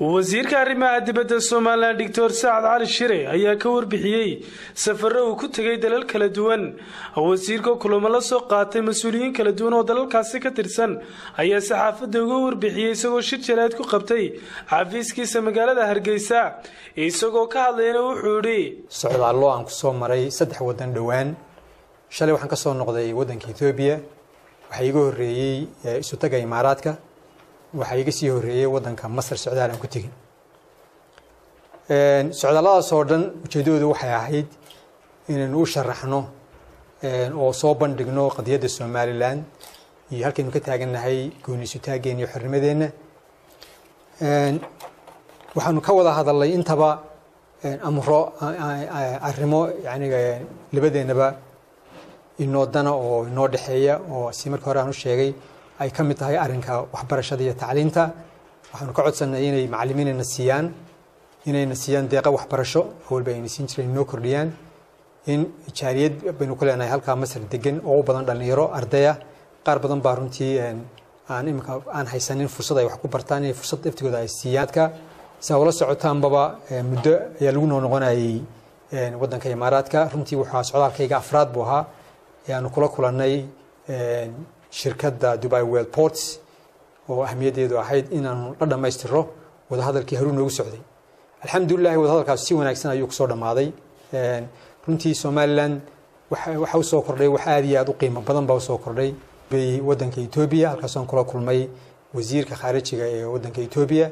wasiirka arrimaha dibadda somalilan doctor sacad cali shire ayaa ka warbixiyey safaro uu ku tegay dalal kala duwan wasiirka kulamo la soo qaatay mas-uuliyiin kala duwan oo dalalkaasi ka tirsan ayaa saxaafadda uga warbixiyey isagoo shir jaraad ku qabtay xafiiskiisa magaalada hargeysa isagoo ka hadlayna wuxuu idhi socdaallo aan kusoo maray saddex waddan dhowaan shalay waxaan ka soo noqday waddanka ethoobiya waxaa iga horreeyey isutaga imaaraadka waxaa iga sii horreeyey waddanka masar socdaal aan ku tegin socdaalladaas oo dhan ujeeddadoodu waxay ahayd inaynu u sharaxno oo soo bandhigno qadiyadda somalilan iyo halkaynu ka taagannahay gooniisutaaggeenna iyo xornimadeenna waxaanu ka wada hadalnay intaba amro arrimo yani labadeennaba inoo dana oo inoo dhexeeya oo si markii hore aan u sheegay ay ka mid tahay arrinka waxbarashada iyo tacliinta waxaanu ka codsanay inay macallimiinayna siiyaan inayna siiyaan deeqa waxbarasho awalba ayna siin jireen inoo kordhiyaan in jaariyad baynu ku leenahay halkaa masar degan oo u badan dhallinyaro ardaya qaar badan baa runtii aan imika aan haysanin fursad ay wax ku bartaan inay fursad laftigooda ay siiyaadka saa ula socotaanbaba muddo ayaa lagu noo noqonayay waddanka imaaraadka runtii waxaa socdaalkayga afraad buu ahaa ayaanu kula kulannay shirkadda dubai world ports oo ahmiyaddeedu ahayd inaanu la dhammaystiro wadahadalkii haruu noogu socday alxamdulilahi wadahadalkaas si wanaagsan ayuu kusoo dhammaaday runtii somalilan waxa usoo kordhay wax aad iyo aad u qiimo badan baa usoo kordhay bay waddanka etoobiya halkaasaan kula kulmay wasiirka khaarijiga ee waddanka etoobiya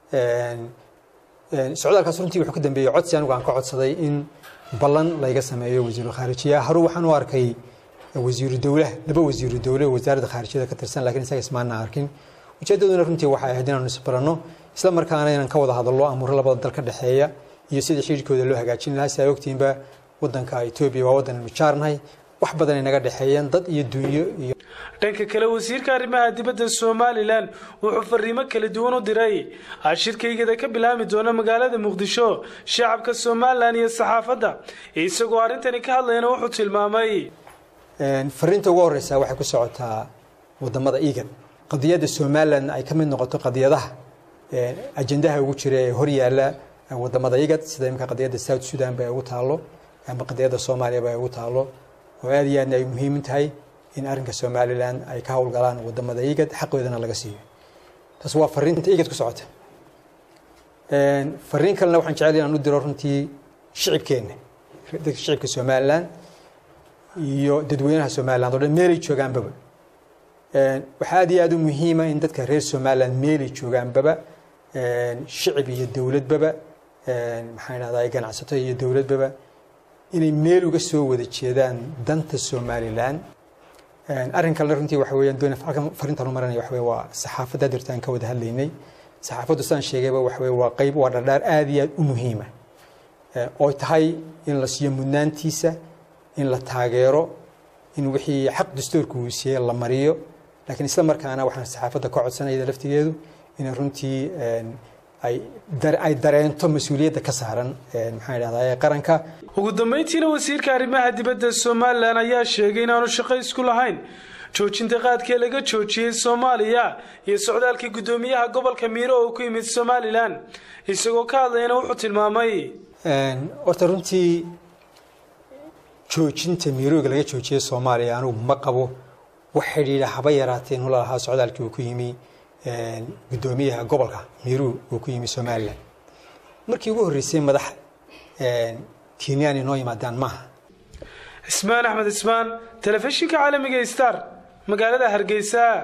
socdaalkaas runtii wuxuu ka dambeeyey codsi anigu aan ka codsaday in ballan layga sameeyo wasiiru khaarijiya haruu waxaan u arkay wasiiru dowlah laba wasiiru dowle oo wasaaradda khaarijyada ka tirsan lakiin isaga ismaana arkin ujeeddaduna runtii waxay ahayd inaanu isbaranno isla markaana inaan ka wada hadallo amuuro labada dal ka dhexeeya iyo sidii xiriirkooda loo hagaajin lahaa si ay ogtiinba waddanka etoobiya waa waddan aynu jaarnahay wax badan ay naga dhexeeyeen dad iyo dunyo iyo dhanka kale wasiirka arrimaha dibadda somalilan wuxuu fariimo kala duwan u diray shirkaygada ka bilaami doona magaalada muqdisho shacabka somalilan iyo saxaafadda isagoo arrintani ka hadlayna wuxuu tilmaamay fariinta ugu horeysa waxay ku socotaa wadamada egan qadiyadda somalilan ay ka mid noqoto qadiyadaha ajendaha ugu jira ee hor yaala wadamada igad sida imika qadiyadda south sudan ba ugu taalo ama qadiyadda soomaaliya ba ugu taalo oo aad iyo aadna ay muhiim tahay in arrinka somalilan ay ka howlgalaan wadamada igad xaqoodana laga siiyo taas waa fariinta igad ku socota fariin kalena waxaan jecel inaan u diro runtii shicibkeenna dadka shicibka somalilan iyo dadweynaha somaliland o dhan meelay joogaanbaba waxaa aad iyo aad u muhiima in dadka reer somaliland meelay joogaanbaba shicib iyo dowladbaba maxaan idhahdaa ganacsato iyo dowladbaba inay meel uga soo wada jeedaan danta somaliland arrin kalena runtii waxa weeyaan doon halkan fariintan u maranaya waxa weye waa saxaafadda dirta aan ka wada hadlaynay saxaafaddu sidaan sheegayba waxa weye waa qayb waa dhardhaar aad iyo aad u muhiima oo tahay in la siiyo mudnaantiisa in la taageero in wixii xaq dastuurka uu siiyey la mariyo laakiin isla markaana waxaan saxaafadda ka codsanayda laftigeedu inay runtii ay dareento mas-uuliyadda ka saaran maxaan idhahdaa qaranka ugu dambeyntiina wasiirka arrimaha dibadda somalilan ayaa sheegay inaanu shaqo isku lahayn joojinta qaadkee laga joojiyey soomaaliya iyo socdaalkii guddoomiyaha gobolka miiro oo ku yimid somalilan isagoo ka hadlayana wuxuu tilmaamay horta runtii joojinta miirooga laga joojiyey soomaaliya anugu ma qabo wax xidhiidha haba yaraatee nula lahaa socdaalkii uu ku yimi guddoomiyaha gobolka miiruu uu ku yimi somalilan markii ugu horreysay madax kenyaan inoo yimaadaan maaha cismaan axmed cismaan telefishinka caalamiga star magaalada hargeysa